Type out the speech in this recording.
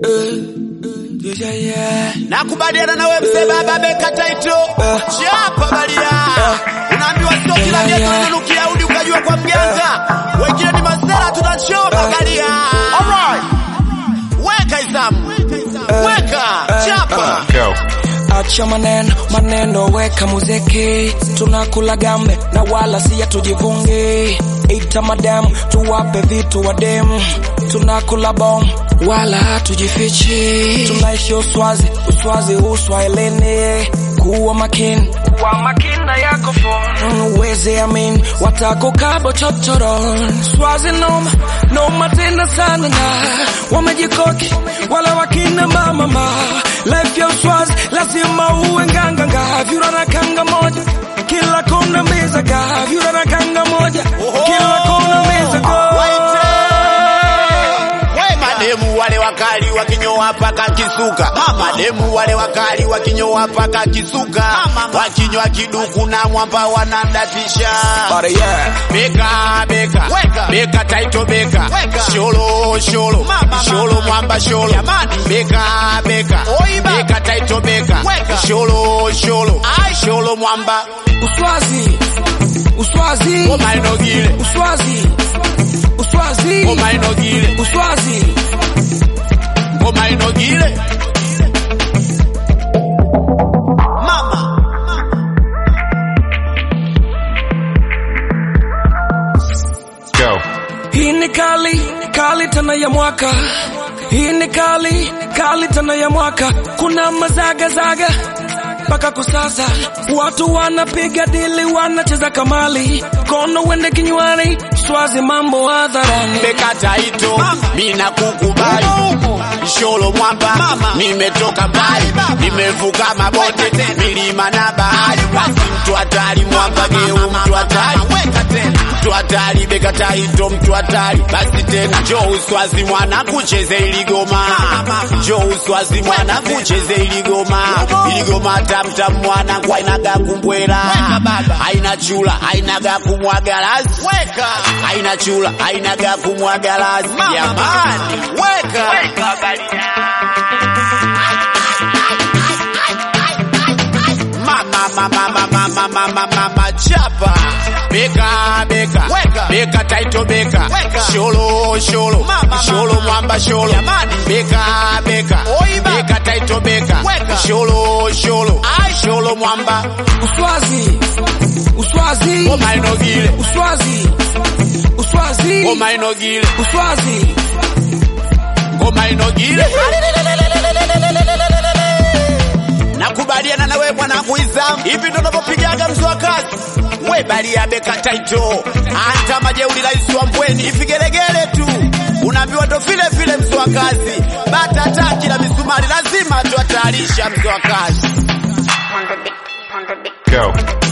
Nakubaliana na wewe mzee baba beka taito. Chapa balia. Unaambiwa sio kila geto linanukia udi ukajua kwa mganga. Wengine ni masera tunachoma balia. Alright. Weka izamu. Weka. Chapa. Go. Acha maneno maneno, weka muziki, tunakula gambe na wala si tujivungi. Ita madam tuwape vitu wadem, tunakula bom wala hatujifichi. Tunaishi uswazi uswazi uswahilini, kuwa makini kuwa makini na yako phone, uweze amin watakukabo chochoron. Swazi noma noma tena sana na wamejikoki wala wakina mama ma life ya uswazi lazima uwe nganganga, vyura na kanga moja kila kona meza ga, vyura na kanga moja kila kona meza ga. We mademu wale wakali wakinyoa paka kisuka, mademu wale wakali wakinyoa paka kisuka, wakinywa kiduku na mwamba wanadatisha. But yeah, Beka beka beka taito beka sholo sholo sholo mwamba sholo beka beka beka taito beka sholo sholo sholo mwamba uswazi uswazi omainogile uswazi uswazi omainogile uswazi omainogile mama Go. Hii ni kali kali tena ya mwaka, hii ni kali kali tena ya mwaka. Kuna mazaga zaga mpaka kusasa, watu wanapiga dili, wanacheza kamali, kono wende kinywani, swazi mambo hadharani. beka taito mina kukubali sholo mwamba nimetoka mbali nimevuka mabonde milima na bahari basi mtu hatari mwamba geu mtu hatari mtu hatari beka taito mtu hatari basi tena jo uswazi mwana kucheze iligoma jo uswazi mwana kucheze iligoma iligoma tamtam mwana kwa inaga kumbwera aina chula ainaga kumwagalazi aina chula ainaga kumwagalazi jamani weka mama mama mama mama mama mama chapa beka beka beka taito beka sholo sholo sholo mwamba sholo beka beka beka taito beka sholo sholo sholo mwamba Uswazi uswazi omainogile uswazi uswazi omainogile uswazi omainogile nakubaliana na wewe mwanangu Izam, hivi ndo unavyopigaga mzee wa kazi. We balia beka taito, anta majeuri rais wa Mbweni, ivigelegele tu unaambiwa ndo vile vile mzee wa kazi, bata taki la misumari lazima tuatayarisha mzee wa kazi. Go.